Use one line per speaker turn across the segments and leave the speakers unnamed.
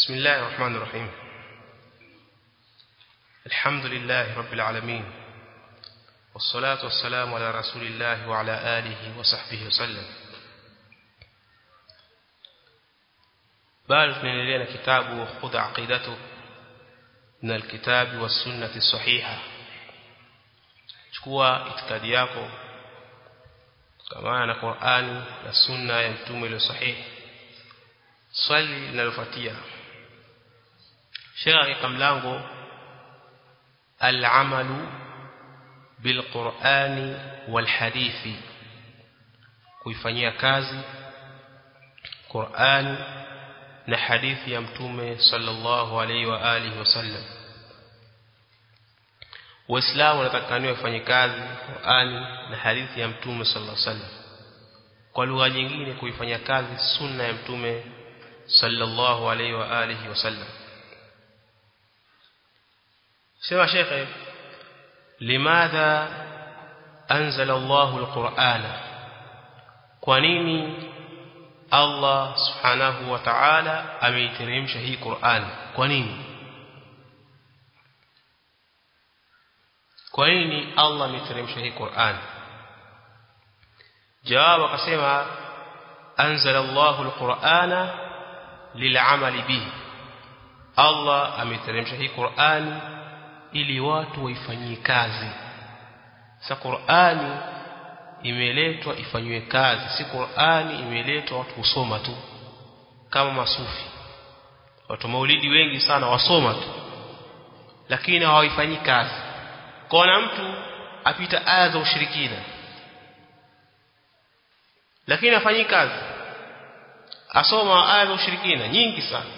بسم الله الرحمن الرحيم الحمد لله رب العالمين والصلاة والسلام على رسول الله وعلى آله وصحبه وسلم bado tunaendelea na kitabu khudha aqidatu min alkitabi wasunnati sahiha chukua itikadi yako kama na Qur'ani na sunna ya mtume iliyo sahihi swali linalofuatia shekhi kamlango al-amalu bil-Qur'ani wal-hadithi kuifanyia kazi Qur'ani na hadithi ya mtume sallallahu alaihi wa alihi wasallam Waislamu wanatakaniwa wafanye kazi Qur'ani na hadithi ya mtume sallallahu alaihi wasallam kwa lugha nyingine kuifanya kazi sunna ya mtume sallallahu alaihi wa alihi wasallam sema shekhe limadha anzala Allahu alqur'ana kwa nini Allah subhanahu wa ta'ala ameiteremsha hii Qur'an kwa nini kwa nini Allah ameiteremsha hii Qur'an jawab akasema anzala Allahu al-Qur'ana lil'amali bihi Allah ameiteremsha hii Qur'an ili watu waifanyie kazi sa Qur'ani imeletwa ifanywe kazi si Qur'ani imeletwa watu kusoma tu kama masufi watu maulidi wengi sana wasoma tu lakini hawaifanyi kazi kwa mtu apita aya za ushirikina lakini afanyi kazi asoma aya za ushirikina nyingi sana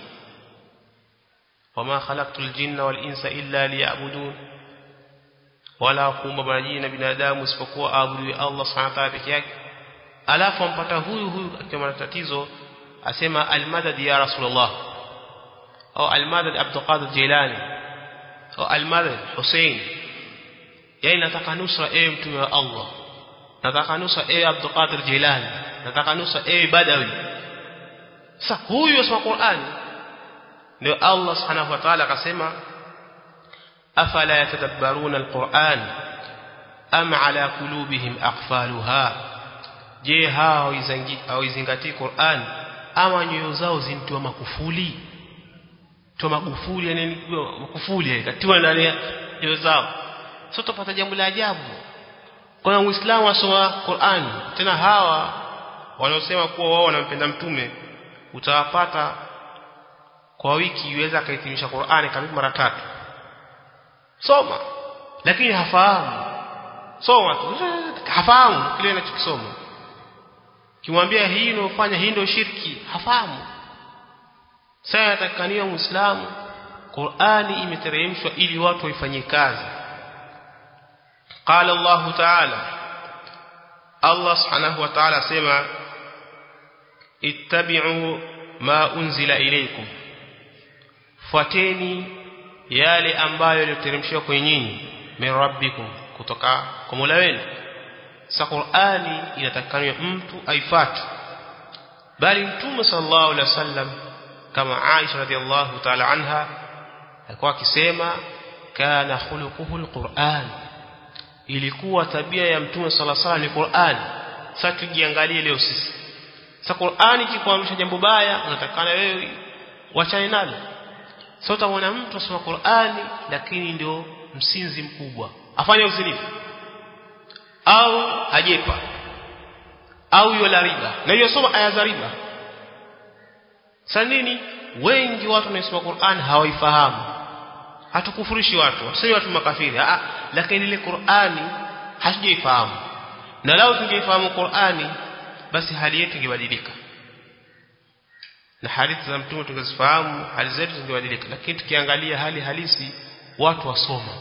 wama khalaqtul jinna wal insa illa liya'budun wala kuumba majini na binadamu isipokuwa aabudu Allah subhanahu wa ta'ala peke yake alafu ampata huyu huyu akiwa na tatizo asema almadad ya rasulullah au almadad abdul qadir jilani au almadad hussein yani nataka nusra ewe mtume wa Allah nataka nusra ewe abdul qadir jilani nataka nusra ewe badawi sasa huyu asoma Qur'an ndio Allah subhanahu wa ta'ala akasema أفلا يتدبرون القرآن أم على قلوبهم أقفالها je hao hawaizingatii Qur'an ama nyoyo zao zintiwa makufuli toa magufuli yani makufuli katiwa ndani ya nyoyo zao sio tupata jambo la ajabu kwa muislamu asoma Qur'an tena hawa wanaosema kuwa wao wanampenda mtume utawapata kwa wiki iweza kaitimisha Qur'an karibu mara tatu soma lakini hafahamu soma tu hafahamu kile anachokisoma kimwambia hii unayofanya hii ndio shirki hafahamu sasa atakaniwa muislamu Qur'ani imeteremshwa ili watu waifanyie kazi قال الله تعالى الله سبحانه وتعالى سما اتبعوا ما انزل اليكم fuateni yale ambayo yaliteremshwa kwenye nyinyi min rabbikum kutoka kwa Mola wenu sa Qur'ani inatakaniwa mtu aifuate bali mtume sallallahu alaihi wasallam kama Aisha radhiallahu ta'ala anha alikuwa akisema kana khuluquhu alquran ilikuwa tabia ya mtume sallallahu alaihi wasallam ni Qur'an sasa tujiangalie leo sisi sasa Qur'ani kikwamisha jambo baya unatakana wewe wachane nalo sasa utaona mtu asoma Qur'ani lakini ndio msinzi mkubwa afanya uzinifu au ajepa au yola riba na hiyo soma aya za riba sasa nini wengi watu wanaosoma Qur'an hawaifahamu hatukufurishi watu sio watu makafiri ah lakini ile Qur'ani hatujaifahamu na lao tungeifahamu Qur'ani basi hali yetu ingebadilika na hadithi za mtume tungezifahamu hali zetu zingebadilika lakini tukiangalia hali halisi watu wasoma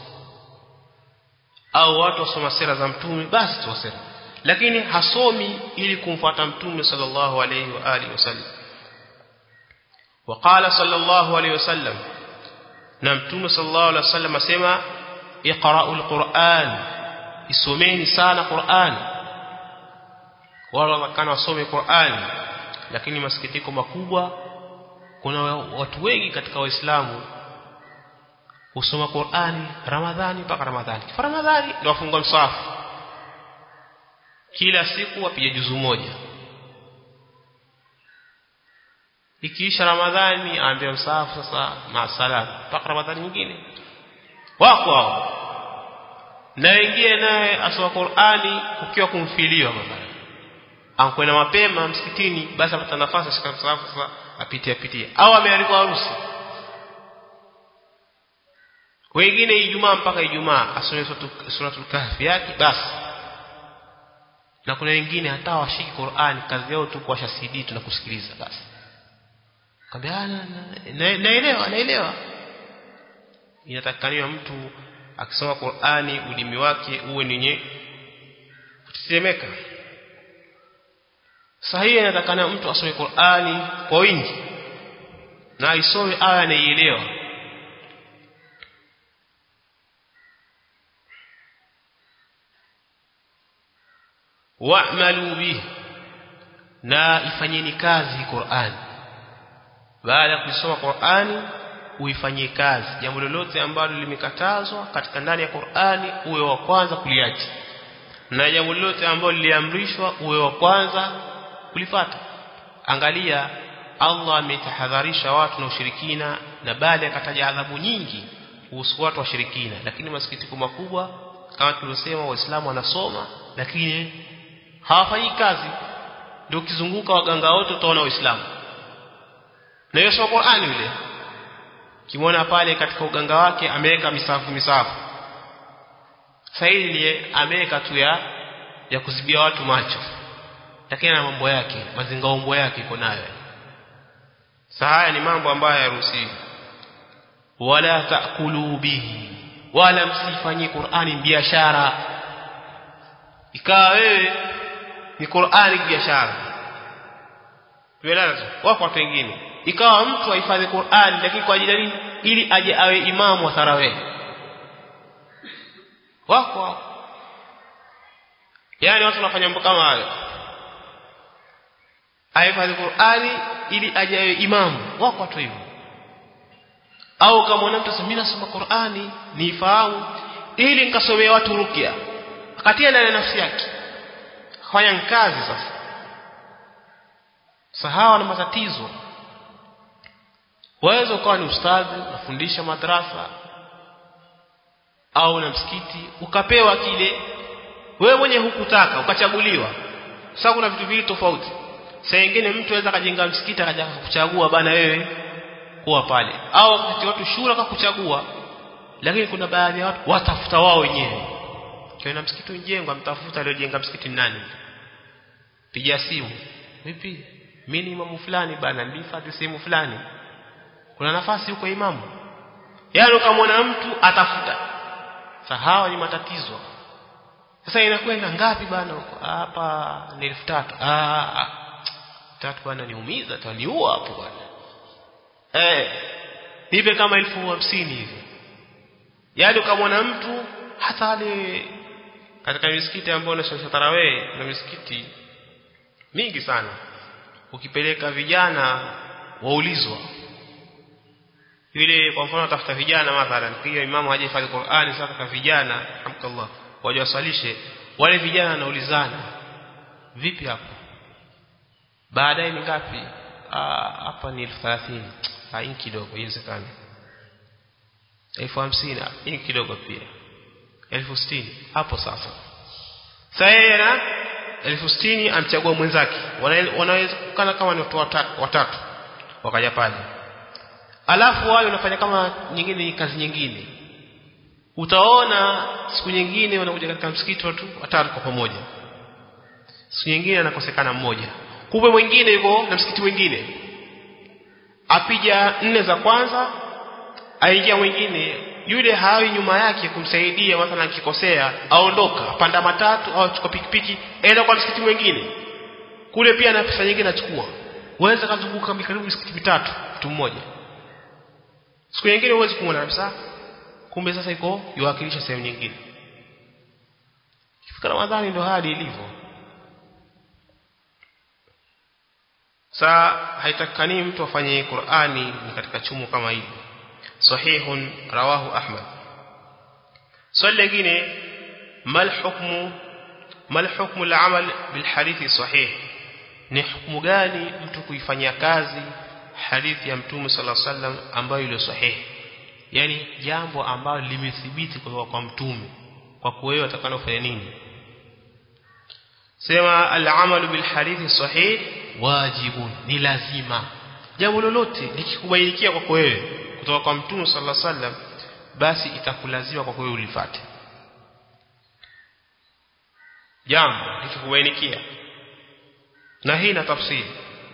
au watu wasoma sera za mtume basi tu sera lakini hasomi ili kumfuata mtume sallallahu alayhi wa alihi wasallam وقال صلى الله عليه وسلم na mtume sallallahu alayhi wasallam asema iqra'ul qur'an isomeni sana qur'an wala wakana wasome qur'an lakini masikitiko makubwa kuna watu wengi katika waislamu husoma Qur'ani Ramadhani mpaka Ramadhani kifa Ramadhani ndio wafunga msafu kila siku wapige juzu moja ikiisha Ramadhani aambia msafu sasa maasalam mpaka Ramadhani nyingine wako hao na wengine naye asoma Qur'ani ukiwa kumfiliwa mathalan ankwenda mapema msikitini basi apata nafasi ashika msafu sasa apitie apitie au amealikwa harusi wengine Ijumaa mpaka Ijumaa asome suratul kahfi yake basi na kuna wengine hata washiki Qur'ani kazi yao tu kuwasha CD tunakusikiliza basi Kambia naelewa naelewa inatakaniwa mtu akisoma Qur'ani ulimi wake uwe ninye kutetemeka sahihi inatakana mtu asome Qur'ani kwa wingi na aisome aya anaielewa wa'malu bihi na ifanyeni kazi Qur'ani baada ya kusoma Qur'ani uifanyie kazi jambo lolote ambalo limekatazwa katika ndani ya Qur'ani uwe wa kwanza kuliacha na jambo lolote ambalo liliamrishwa uwe wa kwanza kulifata angalia Allah ametahadharisha watu na ushirikina na baada akataja adhabu nyingi kuhusu watu washirikina lakini masikitiko makubwa kama tulivyosema waislamu wanasoma lakini hawafanyi kazi ndio ukizunguka waganga wote utaona waislamu na hiyo sio Qur'ani yule kimwona pale katika uganga wake ameweka misafu misafu saili ameweka tu ya ya kuzibia watu macho lakini na mambo yake mazingaombo yake iko nayo haya ni mambo ambayo hayaruhusiwi wala taakulu bihi wala msifanyie Qur'ani biashara ikawa wewe ni Qur'ani biashara tuelewa wako watu wengine ikawa mtu ahifadhi Qur'an lakini kwa ajili ya nini ili aje awe imamu wa tarawih wako yani watu wanafanya mambo kama hayo ahifadhi Qur'ani ili aje awe imamu wako watu hivyo au kama mwanamke sasa mimi nasoma Qur'ani niifahamu ili nikasomea watu rukia akatia ndani ya nafsi yake fanya kazi sasa sahawa na matatizo waweza ukawa ni ustadhi unafundisha madrasa au na msikiti ukapewa kile wewe mwenye hukutaka ukachaguliwa sasa kuna vitu viwili tofauti saa nyingine mtu anaweza kajenga msikiti akaja kukuchagua bana wewe kuwa pale au wakati watu shura kakuchagua lakini kuna baadhi ya watu watafuta wao wenyewe kwa na msikiti unjengwa mtafuta aliyojenga msikiti nani piga simu vipi mimi ni imamu fulani bana nilifadhi sehemu fulani kuna nafasi huko imamu yaani ukamwona mtu atafuta sahawa ni matatizo sasa inakwenda ngapi bana hapa ni elfu tatu ah tatu bana niumiza taniua hapo bana eh nipe kama elfu hamsini hivi yaani ukamwona mtu hata ale katika misikiti ambayo inasalisha tarawih na misikiti mingi sana ukipeleka vijana waulizwa yule kwa mfano atafuta vijana mathalan pia imamu haje hifadhi Qur'ani sasa kwa vijana hamkallah waje wasalishe wale vijana wanaulizana vipi hapo baadaye ni ngapi hapa ni 1030 ah hii kidogo inawezekana 1050 hii kidogo pia 1060 hapo sasa sasa na 1060 amchagua mwenzake wanaweza kukana kama ni watu watatu wakaja pale alafu wale wanafanya kama nyingine ni kazi nyingine utaona siku nyingine wanakuja katika msikiti watu watatu kwa pamoja siku nyingine anakosekana mmoja kumbe mwingine yuko na msikiti mwingine apija nne za kwanza aingia mwingine yule hawi nyuma yake kumsaidia mathalan akikosea aondoka apanda matatu au achukua pikipiki aenda kwa msikiti mwingine kule pia na pesa nyingine achukua waweza kazunguka karibu misikiti mitatu mtu mmoja siku nyingine huwezi kumwona kabisa kumbe sasa iko yuwakilisha sehemu nyingine kifika ramadhani ndo hali ilivyo saa haitakani mtu afanye Qur'ani ni katika chumo kama hili sahihun rawahu ahmad swali lingine mal hukmu mal hukmu al-amal bil hadithi sahih ni hukumu gani mtu kuifanyia kazi hadithi ya mtume sallallahu alaihi wasallam ambayo ile sahihi yani jambo ambalo limethibiti kutoka kwa mtume kwa kuwa wewe utakana ufanye nini sema al-amalu bil hadithi sahih wajibun ni lazima jambo lolote likikubainikia kwa wewe kutoka kwa mtume sallallahu alaihi wasallam basi itakulazima kwa wewe ulifuate jambo likikubainikia na hii na tafsiri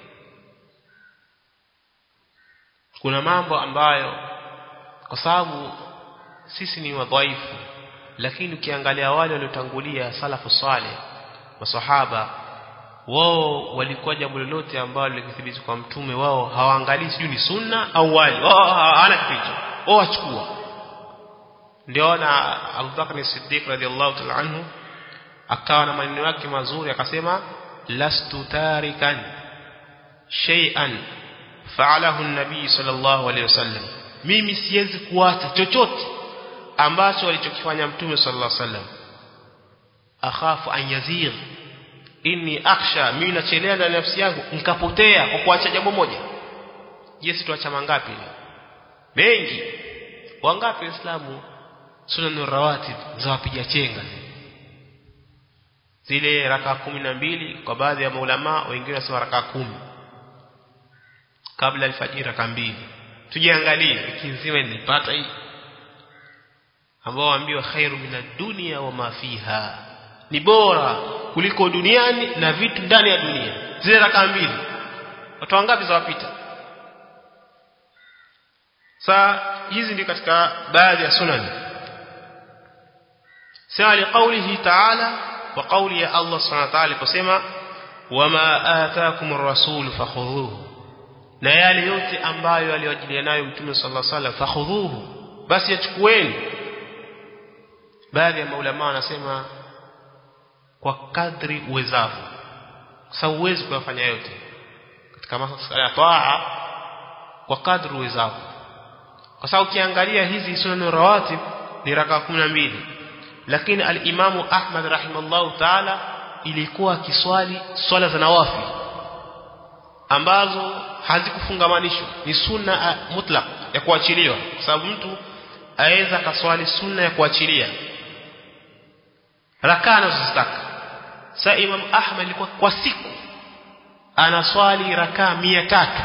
kuna mambo ambayo kwa sababu sisi ni wadhaifu lakini ukiangalia wale waliotangulia salafu saleh masahaba wao walikuwa jambo lolote ambalo likithibiti kwa mtume wao hawaangalii sijui ni sunna au wali wao hawana kitu hicho wao wachukua ndio na Abu Bakr Siddiq radhiallahu ta'ala anhu akawa na maneno yake mazuri akasema lastu tarikan shay'an fa'alahu an-nabi sallallahu alayhi wasallam mimi siwezi kuacha chochote ambacho alichokifanya mtume sallallahu alayhi wasallam akhafu an yazigh inni aksha mimi nachelea ndani nafsi yangu nikapotea kwa kuacha jambo moja je si tuacha mangapi mengi wangapi waislamu sunan rawatib za wapiga chenga zile raka kumi na mbili kwa baadhi ya maulama wengine wanasema raka kumi kabla alfajiri raka mbili tujiangalie wiki nzima nilipata hii ambao waambiwa khairu min dunya wa ma fiha ni bora kuliko duniani na vitu ndani ya dunia zile raka mbili watu wangapi zawapita saa hizi ndio katika baadhi ya sunani sema liqaulihi ta'ala wa qauli ya Allah subhanahu wa ta'ala kusema wama ataakum ar-rasul fakhudhuhu na yale yote ambayo aliyojilia nayo mtume sallallahu alaihi wasallam fakhudhuhu basi yachukueni baadhi ya maulama wanasema kwa kadri uwezavyo sababu uwezi kuyafanya yote katika masuala ya taa kwa kadri uwezavyo kwa sababu ukiangalia hizi sunan rawatib ni raka 12 lakini al-Imamu Ahmad rahimallahu ta'ala ilikuwa akiswali swala za nawafi ambazo hazikufungamanishwa ni sunna mutlaq ya kuachiliwa kwa sababu mtu aweza kaswali sunna ya kuachilia rakaa anazozitaka sasa Imam Ahmad alikuwa kwa siku anaswali rakaa mia tatu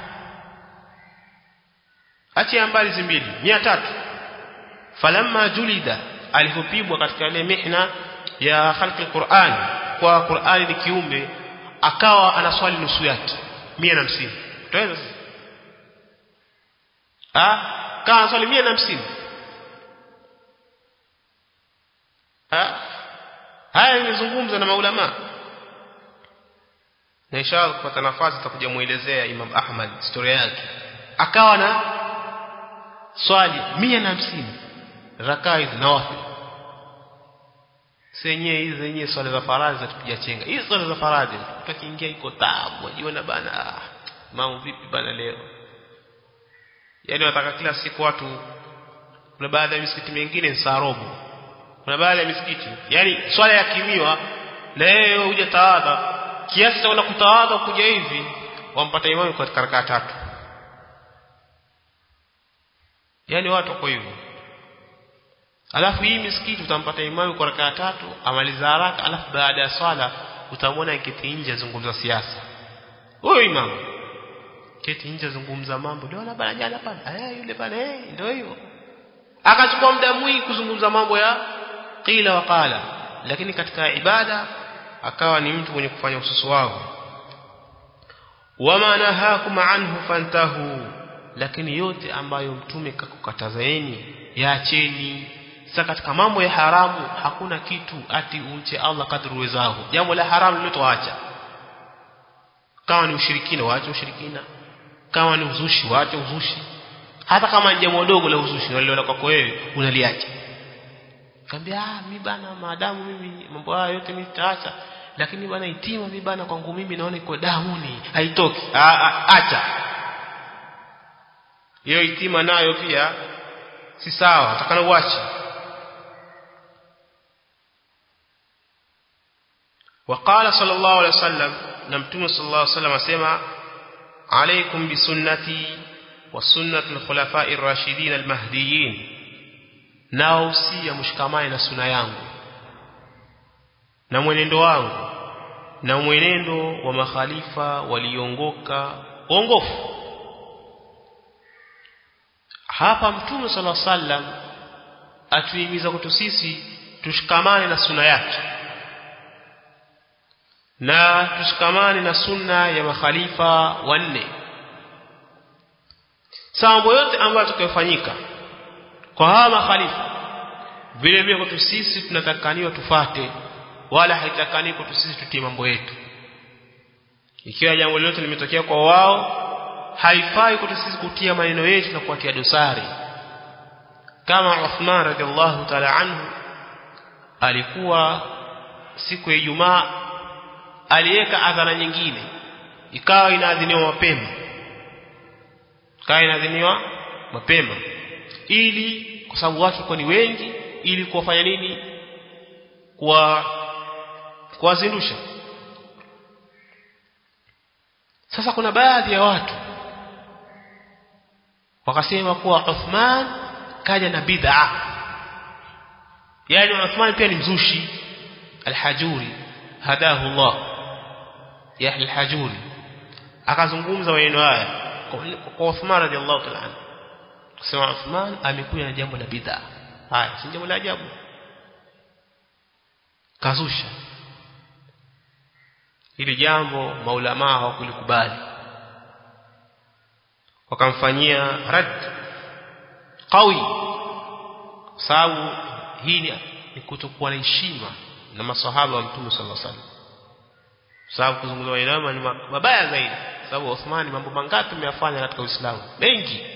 acha mbali zimbili mia tatu falamma julida alipopigwa katika ile mihna ya khalqi alquran kwa Qur'ani ni kiumbe akawa anaswali nusu yake 150 tuweza ah kama anaswali 150 ah haya nimezungumza na maulama na inshallah kupata nafasi tutakuja muelezea Imam Ahmad historia yake akawa na swali 150 rakaa hizi nawafil senyewe hizi zenyewe swala za faradhi za tupiga chenga hizi swala za faradhi tukiingia iko taabu wajiona bana ah, mambo vipi bana leo yani wataka kila siku watu kuna baadhi ya misikiti mingine ni saa robo kuna baadhi ya misikiti yani swala ya kimiwa na yeye uje tawadha kiasi cha kutawadha kuja hivi wampata imamu katika rakaa tatu yani watu wako hivyo alafu hii misikiti utampata imamu kwa rakaa tatu amaliza haraka alafu baada ya swala utamwona kiti nje azungumza siasa huyo imamu kiti nje azungumza mambo ndio bana jana bana eh yule bana eh ndio hiyo akachukua muda mwingi kuzungumza mambo ya qila wa qala lakini katika ibada akawa ni mtu mwenye kufanya ususu wao wama nahakum anhu fantahu lakini yote ambayo mtume kakukatazeni yaacheni sasa katika mambo ya haramu hakuna kitu ati umche Allah kadri uwezao jambo la haramu lilotoacha kama ni ushirikina waache ushirikina kama ni uzushi waache uzushi hata kama ni jambo dogo la uzushi unaliona kwako wewe unaliacha Kambia ah mimi bana maadamu mimi mambo haya yote mimi nitaacha lakini bana itima mimi bana kwangu mimi naona iko damuni haitoki A- a- acha hiyo itima nayo pia si sawa atakana uache وقال صلى الله عليه وسلم نمتم صلى الله عليه وسلم اسمع عليكم بسنتي وسنة الخلفاء الراشدين المهديين naosia mshikamane na suna yangu na mwenendo wangu na mwenendo wa makhalifa waliongoka ongofu hapa mtume sala sallam atuhimiza kwetu sisi tushikamane na suna yake na tushikamane na sunna ya makhalifa wanne mambo yote ambayo tutakayofanyika kwa hawa makhalifa vile vile kwetu sisi tunatakaniwa tufate wala haitakani kwetu sisi tutie mambo yetu ikiwa jambo lolote limetokea kwa wao haifai kwetu sisi kutia maneno yetu na kuatia dosari kama Uthman radhiallahu ta'ala anhu alikuwa siku ya Ijumaa aliweka adhana nyingine ikawa inaadhiniwa mapema ikawa inaadhiniwa mapema ili kwa sababu watu kwa ni wengi ili kuwafanya nini kwa kuwazindusha sasa kuna baadhi ya watu wakasema kuwa Uthman kaja na bid'a yani Uthman pia ni mzushi al-Hajuri hadahu Allah ya al-Hajuri akazungumza maneno haya kwa Uthman radhiallahu ta'ala anhu kusema Uthman amekuja na jambo la bid'a haya si jambo la ajabu kazusha hili jambo maulama hawakulikubali wakamfanyia rad qawi sababu hii ni, ni kutokuwa na heshima na masahaba wa mtume sallallahu alaihi wasallam sababu kuzungumza waislamu ni mabaya zaidi sababu Uthman mambo mangapi ameyafanya katika Uislamu mengi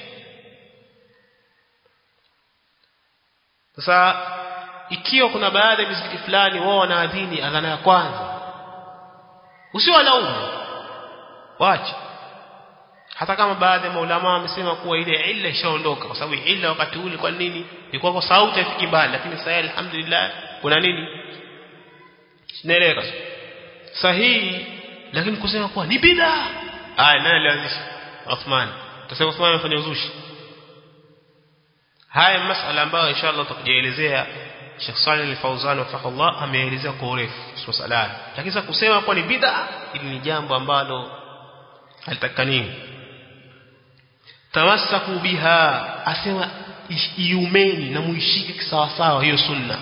sasa ikiwa kuna baadhi ya misikiti fulani wao wanaadhini adhana ya kwanza usiwalaumu waache hata kama baadhi ya maulama wamesema kuwa ile illa ishaondoka kwa sababu illa wakati ule kwa nini ilikuwa kwa sauti haifiki mbali lakini sasa alhamdulillah kuna nini sinaeleka sahihi lakini kusema kuwa ni bid'a aya nani alianzisha Uthman tuseme Uthman amefanya uzushi haya masala ambayo inshallah tutakujaelezea Sheikh Saleh Al-Fauzan wafaqallah ameelezea kwa urefu swala lakini sasa kusema kwa ni bid'a ili ni jambo ambalo halitakani tamassaku biha asema iumeni na muishike kisawa sawa hiyo sunna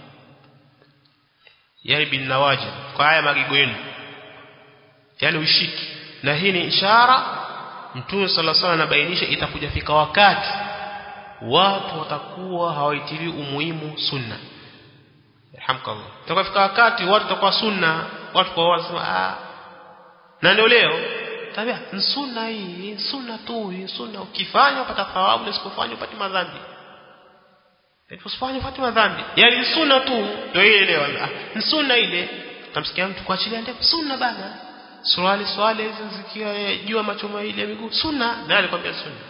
yani bin nawajib kwa haya magigo yenu yani uishike na hii ni ishara Mtume sallallahu alaihi wasallam anabainisha itakuja fika wakati watu watakuwa hawaitilii umuhimu sunna alhamdulillah itakafika wakati watu watakuwa sunna watu kwa wanasema ah na ndio leo tabia ni sunna hii sunna tu hii sunna ukifanya upata thawabu na usipofanya upati madhambi usipofanya upati madhambi yani sunna tu ndio ile leo ni sunna ile tamsikia mtu kuachilia ndevu sunna bana swali swali hizo zikiwa jua macho mawili ya miguu sunna na alikwambia sunna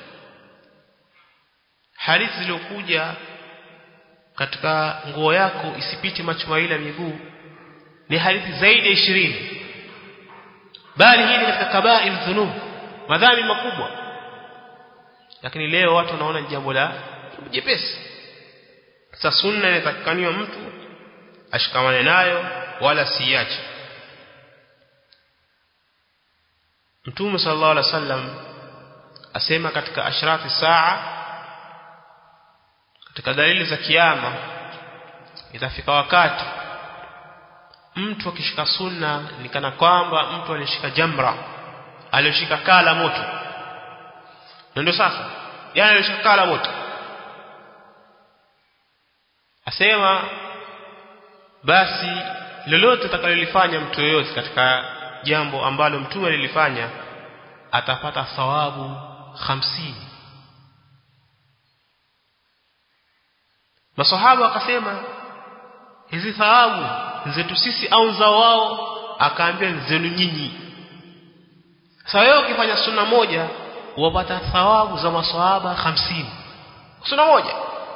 hadithi zilizokuja katika nguo yako isipite macho mawili ya miguu ni hadithi zaidi ya ishirini bali hii ni katika kabair dhunub madhambi makubwa lakini leo watu wanaona jambo la jepesi sasa sunna inatakikaniwa mtu ashikamane nayo wala siache Mtume sallallahu alaihi wasallam asema katika ashrati saa katika dalili za kiyama itafika wakati mtu akishika sunna ni kana kwamba mtu alishika jamra alishika kala moto na ndio sasa yani alishika kala moto asema basi lolote atakalolifanya mtu yoyote katika jambo ambalo mtume alilifanya atapata thawabu hamsini masahaba wakasema hizi thawabu zetu sisi au za wao akaambia zenu nyinyi sasa wewe ukifanya sunna moja wapata thawabu za maswahaba hamsini sunna moja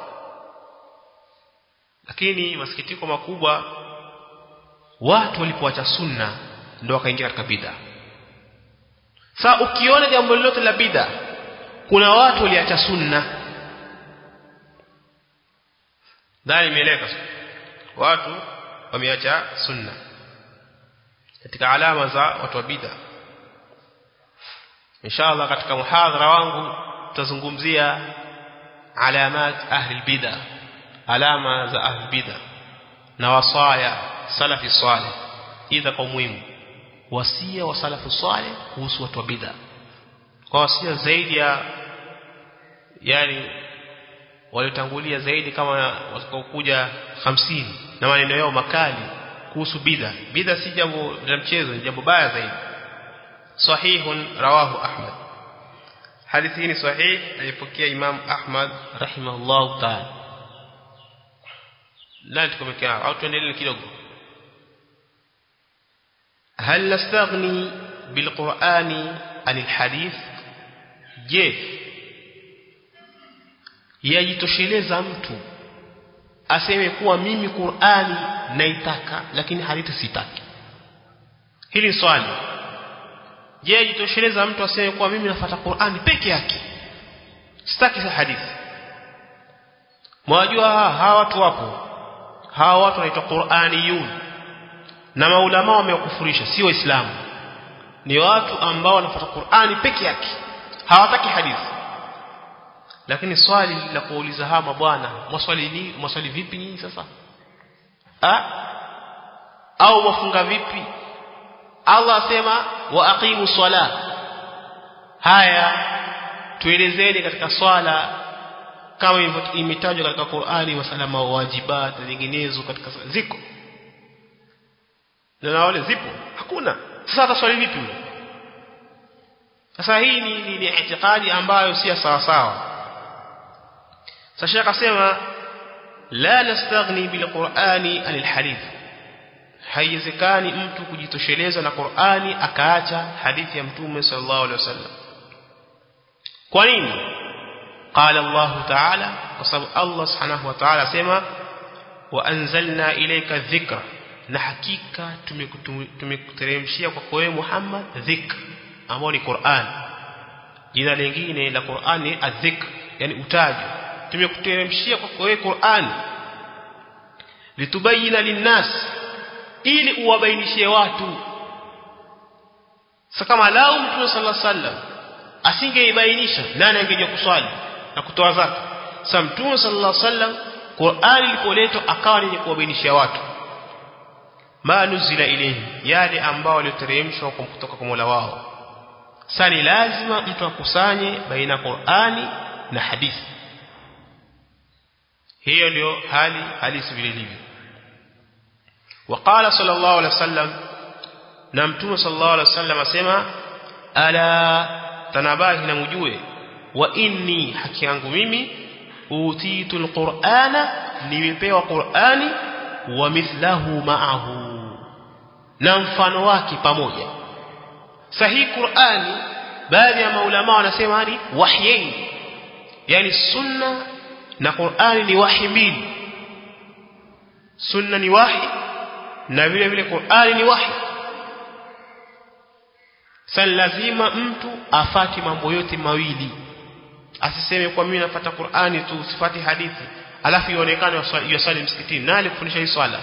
lakini masikitiko makubwa watu walipoacha sunna ndio wakaingia katika bid'a sasa ukiona jambo lolote la bid'a kuna watu waliacha sunna ndani imeeleka watu wameacha sunna katika alama za watu wa bid'a inshallah katika muhadhara wangu tutazungumzia alamat ahli bid'a alama za ahli bid'a na wasaya salafi salih idha kwa muhimu wasia wa salafu salih kuhusu watu wa bid'a kwa wasia zaidi ya yani waliotangulia zaidi kama watakaokuja hamsini na maneno yao makali kuhusu bid'a bid'a si jambo la mchezo ni jambo baya zaidi sahihun rawahu ahmad hadithi hii ni sahih alipokea imam ahmad rahimahullah ta'ala la tukomekea au tuendelee kidogo هل نستغني بالقرآن عن الحديث je yajitosheleza mtu aseme kuwa mimi Qur'ani naitaka lakini hadithi sitaki hili swali je yajitosheleza mtu aseme kuwa mimi nafuata Qur'ani peke yake sitaki hadithi mwajua hawa watu wapo hawa watu wanaitwa Qur'aniyun na maulama wamewakufurisha si waislamu ni watu ambao wanafuata Qur'ani peke yake hawataki hadithi lakini swali la kuuliza hawa mabwana maswali ni maswali vipi nyinyi sasa ha? au wafunga vipi Allah asema wa aqimu swala haya tuelezeni katika swala kama imetajwa katika Qur'ani masala mawajibat na nyinginezo katika ziko na wale zipo hakuna sasa ataswali vipi sasa hii ni ni, ni itikadi ambayo si sawa sawa sasa shekha akasema la nastaghni bil qur'ani anil hadith haiwezekani mtu kujitosheleza na Qur'ani akaacha hadithi ya mtume sallallahu alaihi wasallam kwa nini قال الله تعالى وسبب الله سبحانه وتعالى سما وانزلنا اليك الذكر na hakika tumekuteremshia kwa wewe Muhammad dhikr ambao ni Qur'an jina lingine la Qur'an ni adhikr yani utajo tumekuteremshia kwa wewe Qur'an litubayina linnas ili uwabainishie watu sasa kama lao mtume sallallahu alaihi wasallam asingeibainisha nani angejua kuswali na kutoa zaka sasa mtume sallallahu alaihi wasallam Qur'an ilipoletwa akawa ni kuwabainishia watu ma nuzila ilayhi yale ambao walioteremshwa kutoka kwa Mola wao sasa ni lazima mtu akusanye baina Qur'ani na hadithi hiyo ndio hali halisi vile ilivyo وقال صلى الله عليه وسلم na mtume sallallahu alaihi wasallam asema ala tanabahi na mjue wa inni haki yangu mimi utitul qur'ana nimepewa qur'ani wa mithlahu ma'ahu na mfano wake pamoja sahihi qur'ani baadhi ya maulama wanasema ni wahyain yani sunna na qur'ani ni wahi mbili sunna ni wahi na vile vile qur'ani ni wahi sasa lazima mtu afati mambo yote mawili asiseme kwa mimi nafuata Qur'ani tu usifati hadithi alafu ionekane yaswali msikitini nani kufundisha hii swala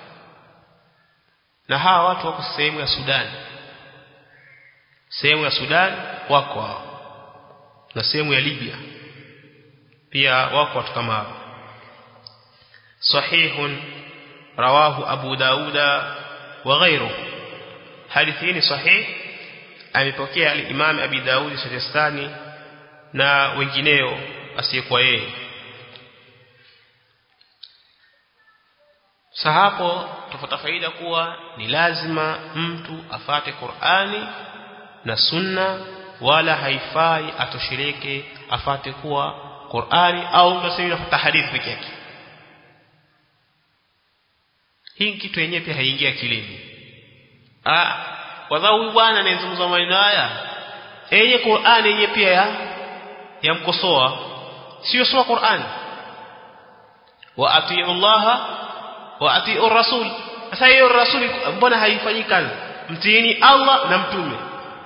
na hawa watu wako sehemu ya Sudan sehemu ya Sudan wako hao na sehemu ya Libya pia wako watu kama hao sahihun rawahu Abu Dauda wa ghayruhu hadithi hii ni sahihi amepokea al-Imam Abi Daud Sajistani na wengineo asiyekuwa yeye sahapo tupata faida kuwa ni lazima mtu afate Qur'ani na Sunna wala haifai atoshireke afate kuwa Qur'ani au mtu aseme afuata hadithi peke yake hii kitu yenyewe pia haingia kilini ah kwa huyu bwana anayezungumza maneno haya yenye Qur'an yenye pia ya yamkosoa sio soma Qur'an wa atiu Allah wa atiu Rasul sasa hiyo Rasul mbona haifanyi kazi mtiini Allah na mtume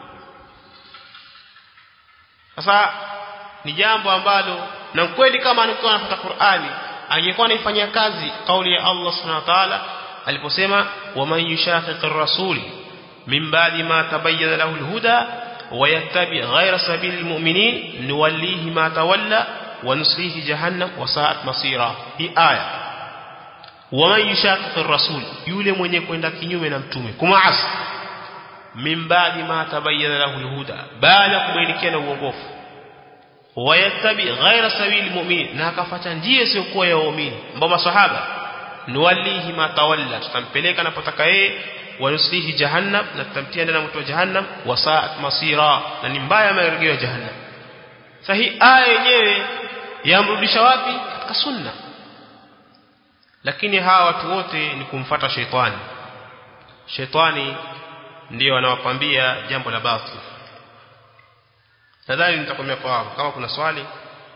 sasa ni jambo ambalo na kweli kama alikuwa anafuata Qur'ani angekuwa anaifanyia kazi kauli ya Allah Subhanahu wa ta'ala aliposema waman yushaqiq ar-rasul min ba'di ma tabayyana lahu al-huda wa yattabi ghayra sabili al-mu'minin nuwallihi ma tawalla wa nuslihi jahannam wa sa'at masira hii aya waman yushaqiq ar-rasul yule mwenye kwenda kinyume na mtume kumaasi min ba'di ma tabayyana lahu al-huda baada kubainikia na uongofu wayattabi ghaira sabili mu'min na akafuata njia isiyokuwa ya waumini ambao maswahaba nuwallihi ma tawalla tutampeleka napotaka yeye wanuslihi jahannam na tutamtia ndani ya moto wa jahannam wa sa'at masira na ni mbaya marejeo ya jahannam sahi aya yenyewe yamrudisha wapi katika sunna lakini hawa watu wote ni kumfata shetani shetani ndio anawakwambia jambo la batil nadhani nitakomea kwa hapo kama kuna swali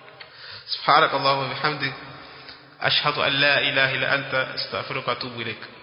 subhanakallahu wa bihamdik ashhadu an la ilaha illa anta astaghfiruka wa atubu ilaik